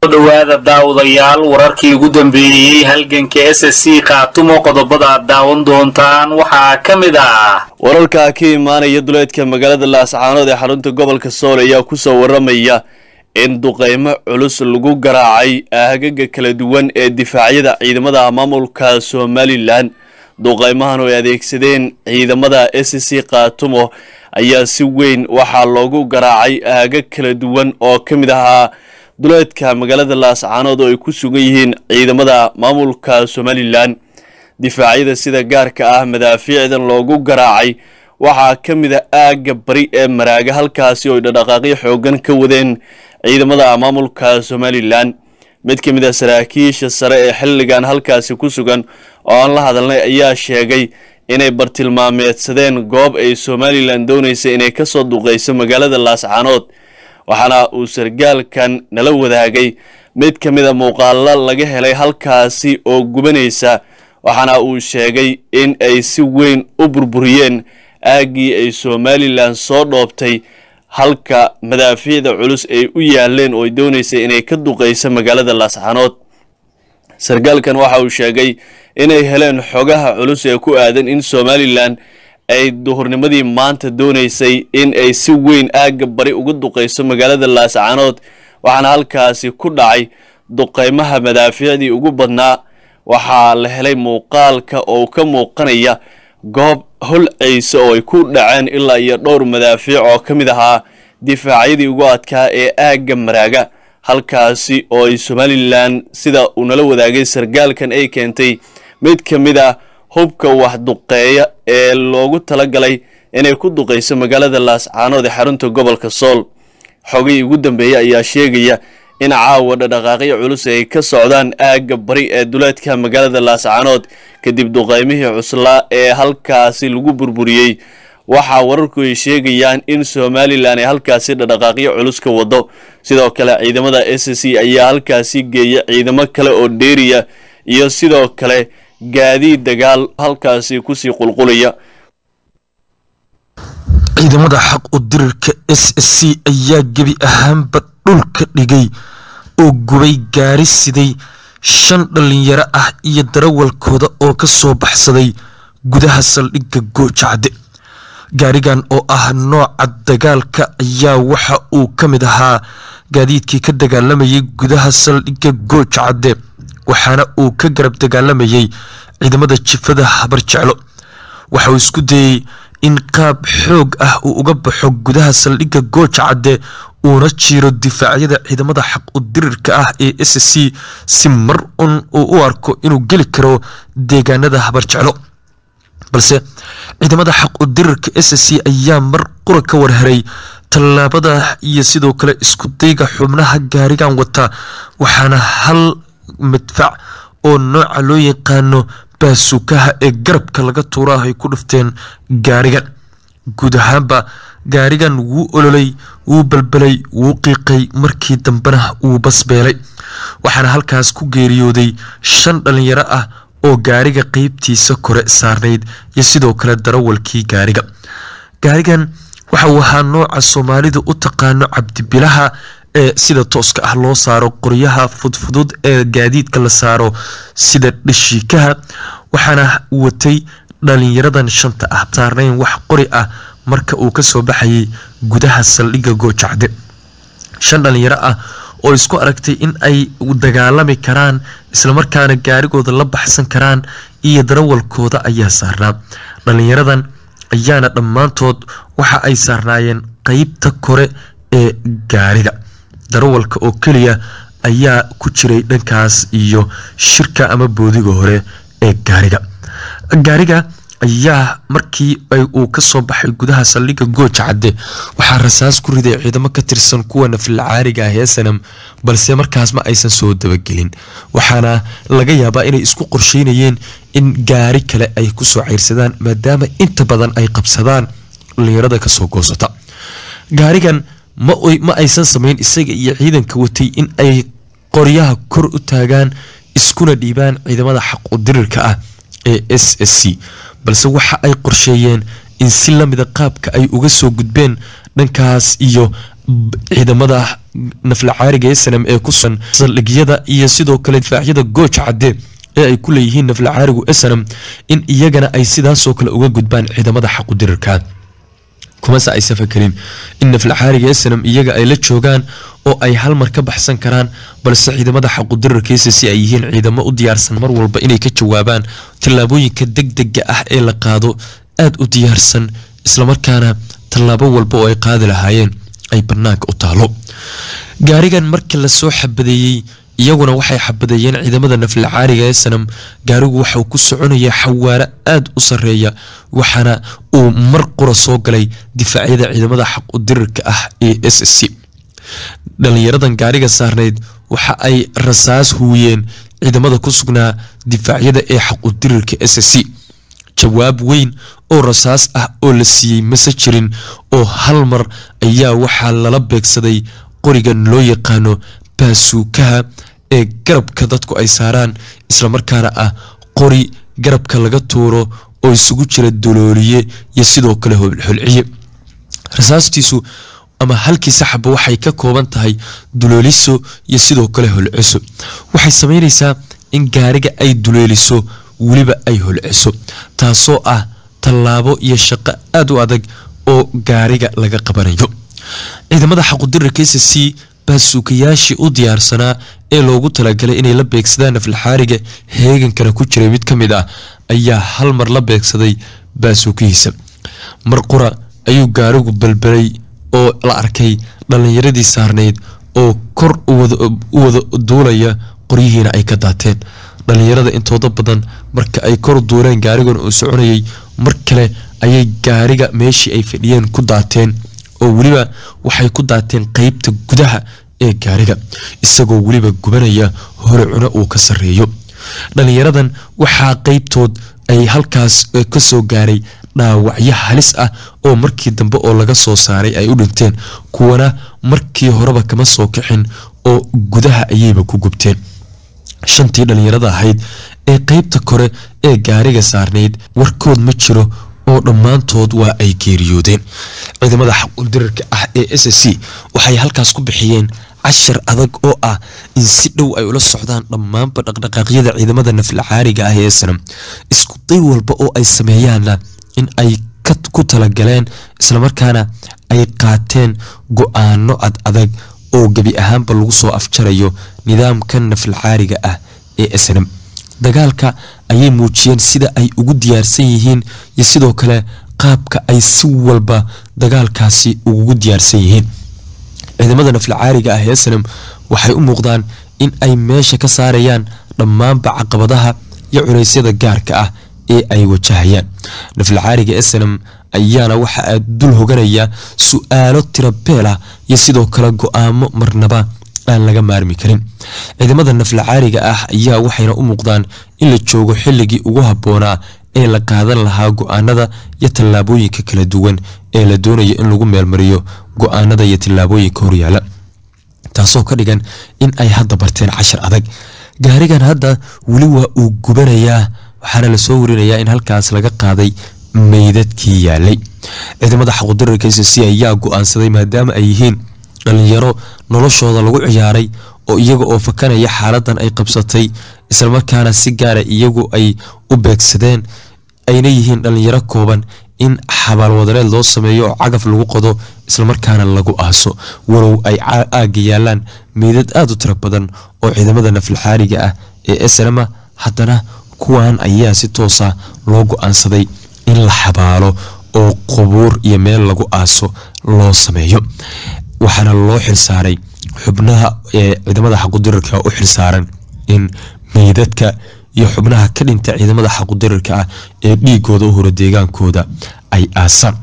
dhawaada daawadayaal wararkii ugu dambeeyey halganka s s c khaatumo qodobada aad daawan doontaan waxaa ka mid ah wararka ka imaanaya duleedka magaalada laascaanood ee xarunta gobolka sool ayaa kusoo waramaya in duqeymo culus lagu garaacay aagaga kala duwan ee difaacyada ciidamada maamulka somalilan duqeymahan oo ay adeegsadeen ciidamada s c khaatumo ayaa si weyn waxaa loogu garaacay aagag kala duwan oo ka mid ahaa duleedka magaalada laascaanood oo ay ku sugan yihiin ciidamada maamulka somalilan difaacyada sida gaarka ah madaafiicdan loogu garaacay waxaa ka mid a aagga bari ee maraaga halkaasi oo ay dhaqdhaqaaqyo xoogan ka wadeen ciidamada maamulka somalilan mid ka mid a saraakiisha sare ee xilligan halkaasi ku sugan oo aan la hadalnay ayaa sheegay inay bartilmaameedsadeen goob ay somalilan doonaysa inay kasoo duqeyso magaalada laascaanood waxaana uu sargaalkan nala wadaagay mid ka mid a muuqaalo laga helay halkaasi oo gubanaysa waxaana uu sheegay in ay si weyn u burburiyeen aaggii ay somalilan soo dhoobtay halka madaafiicda culus ay u yaaleen oo ay doonaysay inay ka duqeyso magaalada laascaanood sargaalkan waxa uu sheegay inay heleen xogaha culus ee ku aadan in somalilan ay duhurnimadii maanta doonaysay in ay si weyn aagga bari uga duqeyso magaalada laascaanood waxaana halkaasi ku dhacay duqeymaha madaafiicdii ugu badnaa waxaa la helay muuqaalka oo ka muuqanaya goob holceysa oo ay ku dhaceen ilaa iyo dhowr madaafiic oo ka mid ahaa difaacyadii ugu adkaa ee aagga maraaga halkaasi oo ay somalilan sida uu nala wadaagay sargaalkan ay keentay mid ka mid a hubka wax duqeeya ee loogu talagalay inay ku duqeyso magaalada laascaanood ee xarunta gobolka sool xogihii ugu dambeeyey ayaa sheegaya in caawa dhadhaqaaqyo culus ay ka socdaan aagga bari ee duleedka magaalada laascaanood kadib duqeymihii cuslaa ee halkaasi lagu burburiyey waxaa wararku ay sheegayaan in somalilan ay halkaasi dhadhaqaaqyo culus ka wado sidoo kale ciidamada s c ayaa halkaasi geeya ciidamo kale oo dheeriya iyo sidoo kale gaadiid dagaal halkaasi kusii qulqulaya ciidamada xaq u dirirka s s c ayaa gebi ahaanba dhulka dhigay oo gubay gaari siday shan dhallinyaro ah iyo darawalkooda oo ka soo baxsaday gudaha saldhigga goojacde gaarigan oo ah nooca dagaalka ayaa waxa uu ka mid ahaa gaadiidkii ka dagaalamayay gudaha saldhigga goojacadde waxaana uu ka garab dagaalamayay ciidamada jifada habar jeclo waxa uu isku dayey in qaab xoog ah uu uga baxo gudaha saldhigga goojacadde uuna jiiro difaacyada ciidamada xaq u dirirka ah ee s c si mar un uu u arko inuu geli karo deegaanada habar jeclo balse ciidamada xaq u dirirka s c ayaa mar qura ka warheray tallaabada iyo sidoo kale isku dayga xubnaha gaarigan wata waxaana hal madfac oo nooca loo yaqaano baasuukaha ee garabka laga tuuraah ay ku dhufteen gaarigan guud ahaanba gaarigan wuu ololay wuu balbalay wuu qiiqay markii dambena wuu basbeelay waxaana halkaas ku geeriyooday shan dhalinyaro ah oo gaariga qeybtiisa kore saarnayd iyo sidoo kale darawalkii gaariga gaarigan waxa uu ahaa nooca soomaalidu u taqaano cabdibilaha ee sida tooska ah loo saaro qoryaha fudfudud ee gaadiidka la saaro sida dhashiikaha waxaana watay dhalinyaradan shanta ah saarnayn wax qori ah marka uu kasoo baxayay gudaha saldhigga goojacde shan dhalinyaro ah oo isku aragtay in ay dagaalami karaan islamarkaana gaarigooda la baxsan karaan iyo darawalkooda ayaa saarnaa dhalinyaradan ayaana dhammaantood waxa ay saarnaayeen qeybta kore ee gaariga darawalka oo keliya ayaa ku jiray dhankaas iyo shirka ama boodiga hore ee gaariga gaariga ayaa markii uu kasoo baxay gudaha saldhigga gooja cadde waxaa rasaas ku riday ciidamo ka tirsan kuwa nafilcaariga ah ee sanam balse markaas ma aysan soo dabagelin waxaana laga yaabaa inay isku qorsheynayeen in gaari kale ay kusoo ceyrsadaan maadaama inta badan ay qabsadaan dhalinyarada kasoo goosata gaarigan ma aysan samayn isaga iyo ciidanka watay in ay qoryaha kor u taagaan iskuna dhiibaan ciidamada xaqu dirirka ah ee s s c balse waxa ay qorsheeyeen in si lamida qaabka ay uga soo gudbeen dhankaas iyo ciidamada nafla caariga ee sanam ee ku sugan saldhigyada iyo sidoo kale difaacyada gooj cadde ee ay ku leeyihiin nafla caarigu esanam in iyagana ay sidaasoo kale uga gudbaan ciidamada xaqudirirka kumase aysan fakerin in nafla caariga esanam iyaga ay la joogaan oo ay hal mar ka baxsan karaan balse ciidamada xaqudirirkiisa si ay yihiin ciidamo u diyaarsan mar walba inay ka jawaabaan tallaabooyinka degdega ah ee la qaado aada u diyaarsan islamarkaana tallaabo walba oo ay qaadi lahaayeen ay banaanka u taalo gaarigan marka lasoo xabadeeyey iyaguna waxay xabadeeyeen ciidamada nafla caariga ee sanam gaarigu waxauu ku soconaya xawaaro aada u sareeya waxaana uu mar qura soo galay difaacyada ciidamada xaq u dirirka ah ee s c dhalinyaradan gaariga saarneyd waxa ay rasaas huuyeen ciidamada ku sugnaa difaacyada ee xaq u dirirka s c jawaab weyn oo rasaas ah oo la siiyey mase jirin oo hal mar ayaa waxaa lala beegsaday qorigan loo yaqaano baasuukaha ee garabka dadku ay saaraan islamarkaana ah qori garabka laga tuuro oo isugu jira dolooliye iyo sidoo kale holciye rasaastiisu ama halkii saxaba waxay ka kooban tahay dulooliso iyo sidoo kale holciso waxay sameyneysaa in gaariga ay duleeliso weliba ay holciso taasoo ah tallaabo iyo shaqo aada u adag oo gaariga laga qabanayo ciidamada xaqudirarka s c baasuukayaashii u diyaarsanaa ee loogu talagalay inay la beegsadaan naflaxaariga heegankana ku jiray mid ka mid ah ayaa hal mar la beegsaday baasuukihiisa mar qura ayuu gaarigu balbalay oo la arkay dhallinyaradii saarnayd oo kor u wada duulaya qoryihiina ay ka daateen dhallinyarada intooda badan marka ay kor duuleen gaarigan uu soconayay mar kale ayay gaariga meeshii ay fadhiyeen ku daateen oo weliba waxay ku daateen qeybta gudaha ee gaariga isagoo weliba gubanaya hore cuno uu ka sareeyo dhalinyaradan waxaa qeybtood ay halkaas kasoo gaaray dhaawacyo halis ah oo markii dambe oo laga soo saaray ay u dhinteen kuwana markii horeba kama soo kixin oo gudaha ayayba ku gubteen shantii dhalinyarada ahayd ee qeybta kore ee gaariga saarnayd warkood ma jiro oo dhammaantood waa ay geeriyoodeen ciidamada xaquldirarka ah ee s c waxay halkaas ku bixiyeen cashar adag oo ah in si dhow ay ula socdaan dhammaanba dhaqdhaqaaqyada ciidamada nafla caariga ah ee sanam isku day walba oo ay sameeyaanna in ay ku talagaleen islamarkaana ay qaateen go-aano ad adag oo gebi ahaanba lagu soo afjarayo nidaamka nafla caariga ah ee snam dagaalka ayay muujiyeen sida ay ugu diyaarsan yihiin iyo sidoo kale qaabka ay si walba dagaalkaasi ugu diyaarsan yihiin ciidamada nafla caariga ah ee snam waxay u muuqdaan in ay meesha ka saarayaan dhammaanba caqabadaha iyo culeysyada gaarka ah ee ay wajahayaan nafla caariga snam ayaana waxa dul hoganaya su-aalo tirabeel ah iyo sidoo kale go-aamo marnaba aan laga maarmi karin ciidamada nafla caariga ah ayaa waxayna u muuqdaan in la joogo xilligii ugu habboonaa ee la qaadan lahaa go-aanada iyo tallaabooyinka kala duwan ee la doonayo in lagu meelmariyo go-aanada iyo tallaabooyinka horyaala taasoo ka dhigan in ay hadda barteen cashar adag gaarigan hadda weli waa uu gubanayaa waxaana lasoo warinayaa in halkaas laga qaaday meydadkii yaalay ciidamada xaqudirarka s c ayaa go-aansaday maadaama ay yihiin dhalinyaro noloshooda lagu ciyaaray oo iyaga oo fakanaya xaaladan ay qabsatay islamarkaana si gaara iyagu ay u beegsadeen ayna yihiin dhalinyaro kooban in xabaalwadareed loo sameeyo oo cagaf lagu qodo islamarkaana lagu aaso walow ay aaga yaalaan meydad aada u tiro badan oo ciidamada naflaxaariga ah ee snama haddana kuwan ayaa si toosa loo go-aansaday in la xabaalo oo qubuur iyo meel lagu aaso loo sameeyo waxaana loo xilsaaray xubnaha ee ciidamada xaqudirarka u xilsaaran in meydadka iyo xubnaha ka dhinta ciidamada xaqudirarka ah ee dhiigooda u hora deegaankooda ay aasaan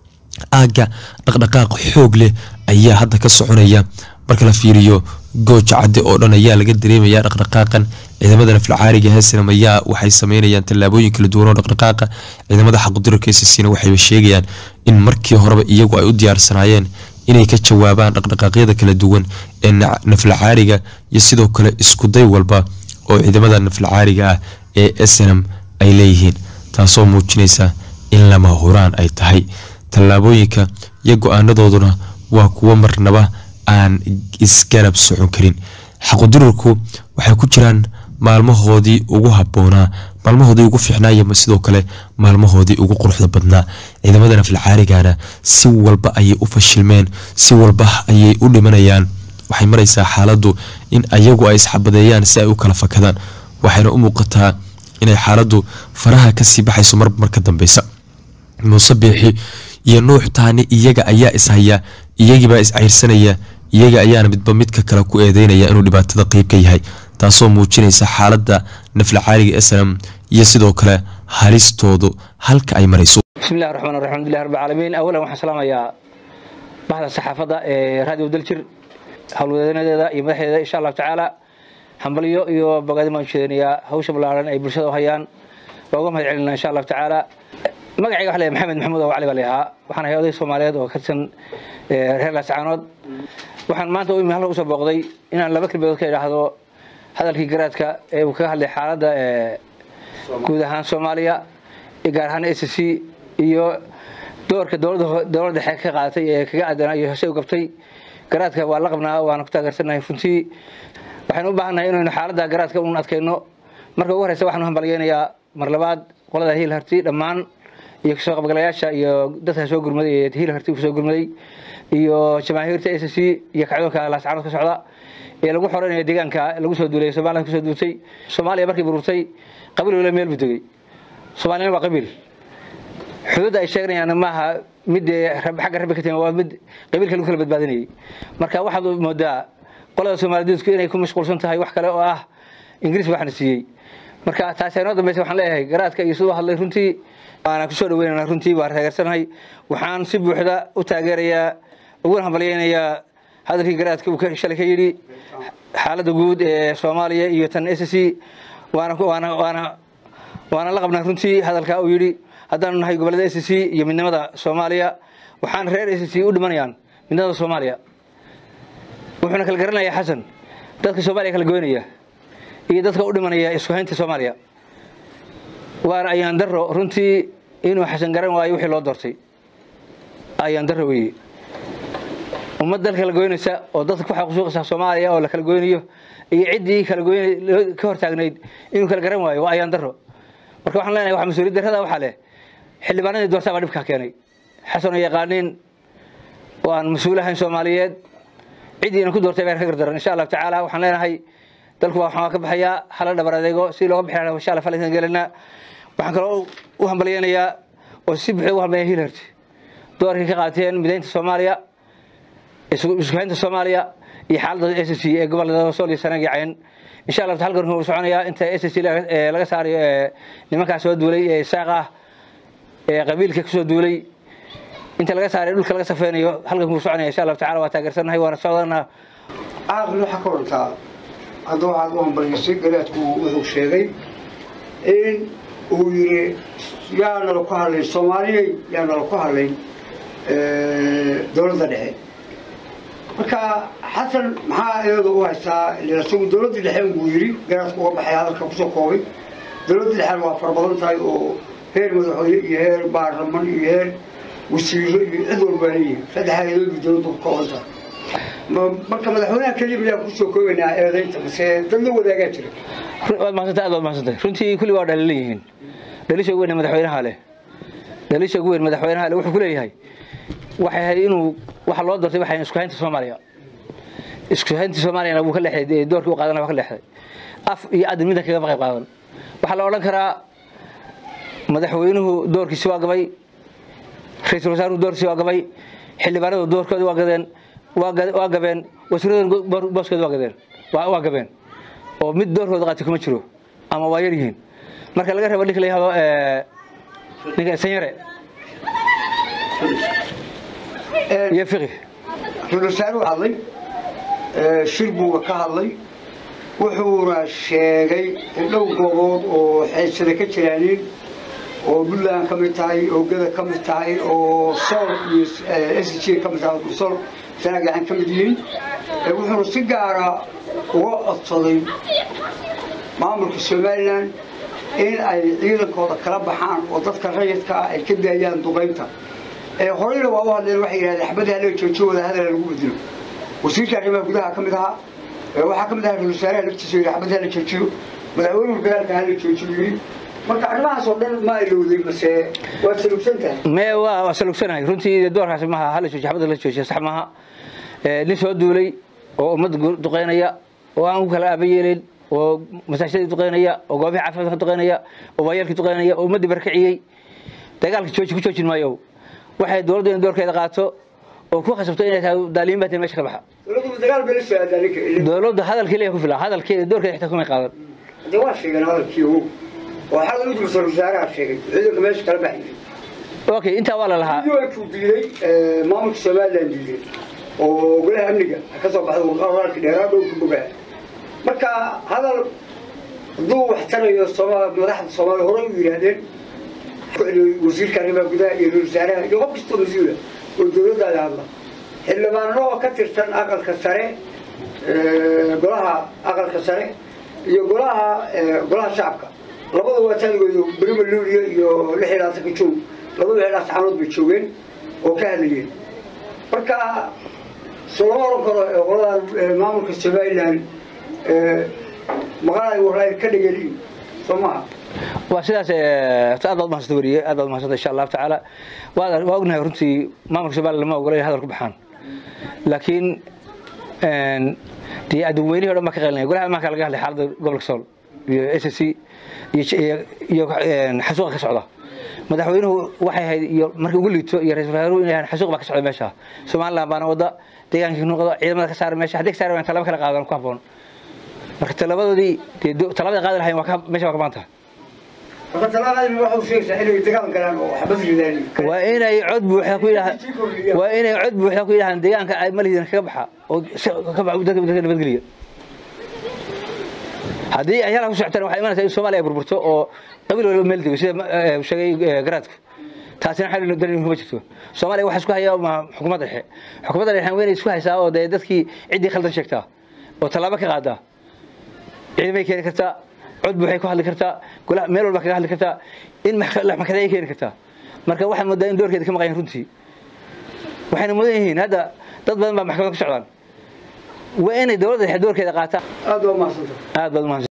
aagga dhaqdhaqaaq xoog leh ayaa hadda ka soconaya marka la fiiriyo gooja cadde oo dhan ayaa laga dareemaya dhaqdhaqaaqan ciidamada naflacaariga heesnam ayaa waxay sameynayaan tallaabooyin kala duwan oo dhaqdhaqaaqa ciidamada xaqudirarka sisina waxayba sheegayaan in markii horeba iyagu ay u diyaarsanaayeen inay ka jawaabaan dhaqdhaqaaqyada kala duwan ee naflacaariga iyo sidoo kale iskuday walba oo ciidamada naflacaariga ah ee snam ay leeyihiin taasoo muujinaysa in lama huraan ay tahay tallaabooyinka iyo go-aanadooduna waa kuwo marnaba aan isgarab socon karin xaqudirarku waxay ku jiraan maalmahoodii ugu habboonaa maalmahoodii ugu fiicnaaya sidoo kale maalmahoodii ugu quruxda badnaa ciidamada nafalcaarigana si walba ayay u fashilmeen si walba ayay u dhimanayaan waxay maraysaa xaaladdu in ayagu ay isxabadeeyaan si ay u kala fakadaan waxayna u muuqataa inay xaaladdu faraha kasii baxayso marba marka dambeysa muuse biixi iyo nuux taani iyaga ayaa ishaya iyagiibaa iscayrsanaya iyaga ayaana midba midka kale ku eedeynaya inuu dhibaatada qeyb ka yahay taasoo muujinaysa xaaladda naflacaaliga snam iyo sidoo kale halistoodu halka ay marayso bismillahi raxmaan raxiim alhamdulilah rabbi caalamiin awalan waxaan salaamayaa bahda saxaafadda ee raadiyo daljir howlwadeenadeeda iyo madaxdeeda insha allahu tacaala hambalyo iyo bogaadin baan ujeedinayaa hawsha ballaaran ay bulshada u hayaan waa uga mahad celinaa insha allahu tacaala magacayga waxa la maxamed maxamuud oo cali baa layahaa waxaan ahay oday soomaaliyeed oo ka tirsan reer laascaanood waxaan maanta u imi halka usoo booqday inaan laba kelmadood ka idhaahdo hadalkii garaadka ee uu kaga hadlay xaaladda guud ahaan soomaaliya gaar ahaan s c iyo doorka dowladda dhexe ka qaadatay ee kaga aadanaa iyo hose u gabtay garaadka waa la qabnaa waana ku taageersanahay runtii waxaynu u baahannahay inaynu xaaladda garaadka un adkayno marka ugu horeysa waxaan u hambalyeynayaa mar labaad qolada hiil harti dhammaan iyo kasoo qabgalayaasha iyo dadka soo gurmaday ee hiil harti kusoo gurmaday iyo jamaahiirta s c iyo kacdoonka laascaanood ka socda ee lagu xoreynaya deegaanka lagu soo duulay somaliland kusoo duultay soomaaliya markay bururtay qabiil wala meel buu degay soomaaliyana waa qabiil xuduudda ay sheeganayaan maaha mid xagga rabbi ka timi waa mid qabiilka lagu kala badbaadinayay marka waxaad moodaa qolada soomaaliduudku inay ku mashquulsan tahay wax kale oo ah ingiriis waxna siiyey marka taasi inoo dambeysa waxaan leeyahay garaadka iyo siduu hadlay runtii waana kusoo dhaweynana runtii waa taageersanahay waxaan si buuxda u taageerayaa uguna hambalyeynayaa hadalkii garaadka uu shalay ka yidhi xaaladda guud ee soomaaliya iyo tan s c waana waana waana la qabnaa runtii hadalkaa uu yidhi haddaanu nahay gobollada s c iyo midnimada soomaaliya waxaan reer s c u dhimanayaan midnimada soomaaliya wuxuuna kala garanayaa xasan dadka soomaaliya kala goynaya iyo dadka u dhimanaya isku haynta soomaaliya waana ayaan daro runtii inuu xasan garan waayo wixii loo doortay ayaan daro weeye ummad dal kala goynaysa oo dadka ku xaqusuuqaysa soomaaliya oo la kala goynayo iyo ciddii kala goyn ka hortaagnayd inuu kala garan waayo waa ayaan daro marka waxaan leenahay waxa mas-uuliyad darrada waxaa leh xildhibaanadii doortaa baa dhibkaa keenay xasan oo yaqaaniin oo aan mas-uul ahayn soomaaliyeed ciddiina ku doortay baa ka gardaran insha allahu tacaala waxaan leenahay dalku waa waxaan ka baxayaa hala dhabar adeego si looga bixi lahaa insha allah falankan gelinaa waxaan kaloo u hambalyeynayaa oo si buuxda u hambalya hilharti doorkii ka qaateen midaynta soomaaliya iskuhaynta soomaaliya iyo xaaladda s c ee gobolada sool iyo sanaag iyo cayn insha allah halkan wuxuu soconayaa inta s c laga saarayo ee nimankaas soo duulay ee isaaq ah ee qabiilka kusoo duulay inta laga saaray dhulka laga safeynayo halkan wuu soconaya insha allahu tacala waa taageersanahay waana socdanaa caaqli waxaa ka warantaa hadda waxaad u hambalyaysay garaadku wuxuu sheegay in uu yidhi yaa nala ku hadlayn soomaaliyey yaa nala ku hadlayn dowladda dhexe marka xasan maxaa iyada u haystaa isagu dowladda dhexe buu yidhi garaadku uga baxay hadalka kusoo koobay dowladda dhexena waa fara badan tahay oo heer madaxweyne iyo heer baarlaman iyo heer wasiiro iyo cid walbaa leeyihin saddex hay-adoodii dowladdu ka kooban tahay marka madaxweynaha keliya bayaan kusoo koobaynaa eedaynta mase dad la wadaagaa jira waad mahadsantay aad waad mahadsantay runtii kulli waa dhalilan yihiin dhalisha ugu weyn madaxweynaha leh dhalisha ugu weyn madaxweynaha leh wuxuu ku leeyahay waxay ahayd inuu waxa loo doortay waxay isku haynta soomaaliya isku haynta soomaaliyana wuu ka leexday doorkii u qaadana waa ka leexday af iyo adin midna kaga qayb qaadan waxaa la odhan karaa madaxweynuhu doorkiisi waa gabay ra-iisul wasaaruhu doorkiisi waa gabay xildhibaanadu doorkoodii waa gadeen waa gabeen wasiirada booskooda waa gadeen waa gabeen oo mid doorkooda qaatay kuma jiro ama waa yar yihiin marka laga rabo ninka la yihahdo ninka sanyare iyo fiqi ra-isul wasaaruhu hadlay shir buuga ka hadlay wuxuuna sheegay in dhow goobood oo xeysada ka jiraanin oo puntland ka mid tahay oo gada ka mid tahay oo sool iyo s g ka mid tahay sool sanagacan ka mid yihiin wuxuuna si gaara uga codsaday maamulka somalilan in ay ciidankooda kala baxaan oo dadka rayidka ah ay ka daayaan duqaynta horeyna waa u hadleen waxay yidhahdeen xabadii hala joojiyo wada hadala lagu bedelo wasiirka arrimaha gudaha ka mid ahaa waxaa ka mid ahaa ra-isul wasaaraha laftiisa yidhi xabadii hala joojiyo madaxweynuhu dagaalka hala joojiyo yidhi marka arrimahaas oo dhan ma ilowday mase waad salugsan tahay me waa waa salugsanahay runtii doorkaasi maaha hala joojiyo xabadda la joojiya sax maaha nin soo duulay oo ummadda duqeynaya oo aan ku kala aaba yeelin oo masaajidadii duqeynaya oo goobihii caafimaadka duqeynaya oo waayeelkii duqeynaya oo ummaddii barkiciyey dagaalka jooji ku joojin maayo waxay dowladdu in doorkeeda qaato oo ku khasabto inay tahay daaliin baa tahay meesha ka baxa dowladdu dagaal bay la soo aadaa ninka dowladda hadalkii leeyahay ku filan hadalkeeda doorkeeda xitaa kumay qaadan hadee waa sheegeen hadalkii ogow oo xalay ugu ra-isul wasaaraha sheegay ciidanka meesha kala baxayay okay intaa waa la lahaa ku diiday maamulka somaliland diiday oo golaha amniga ka soo baxday wararka dheeraa dhow ka bogaa marka hadal hadduu wax tarayo sooma madaxda soomaaliya horey u yidhaahdeen wasiirka arrimaha gudaha iyo ra-isul wasaaraha iyo qof kastoo mas-uula oo dowladdaada hadla xildhibaano oo ka tirsan aqalka sare golaha aqalka sare iyo golaha golaha shacabka labada waa taligooda berima luuliya iyo lix iyo labaatanka joog labada lix laas caanood bay joogeen oo ka hadlayeen marka soo lama oran karo qoladan maamulka somaliland maqalay waray ka dhegeliin soo maha waa sidaas aad baad mahadsanta weriye aad baad mahadsanta insha allahu tacaala waa waa ognahay runtii maamulka somaliland lama ogola inay hadal ku baxaan laakiin dee adduunweynihii o dhan baa ka qaylinaya golaha amaanka laga hadlay xaaladda gobolka sool iyo s c iyo xasuuqa ka socda madaxweynuhu waxay ahayd iyo markii ugu liito iyo ra-isul wasaaruhu inay ahaan xasuuq baa ka socda meesha somaliland baana wada deegaankii nuuqda ciidamada ka saara meesha haddii ka saari waan talaba kala qaadan ku habboon marka talabadoodii dee talabada qaadi lahayn waa ka meesha waa ka maanta marka talaaqaadina waxa uu sheegaysaa inay dagaal galaan oo xabad ridaan waa inay cod buuxda ku yidhahdaan waa inay cod buuxda ku yidhahdaan deegaanka ay malihidin kaga baxa oo ka baxa dadka dadka nabadgeliya haddii ay halkaa ku socotaan waxay imanaysaa in soomaaliya ay burburto oo qabiil waliba meel dego sida sheegay garaadku taasina xal dalin kuma jirto soomaaliya waxa isku haya ma xukuumadda dhexe xukuumadda dhexe waa inay isku haysaa oo dee dadkii ciddii khaldan sheegtaa oo tallaabo ka qaadaa ciidamay keeni kartaa cod buuxay ku hadli kartaa golaha meel walba kaga hadli kartaa in maxkamada ay keeni kartaa marka waxay moodaa in doorkeeda ka maqan yihin runtii waxayna mudan yihiin hadda dad badan baa maxkamada ku socdaan waa inay dowladda dhexe doorkeeda qaataa aad waa mahadsanta aad baad umahadsan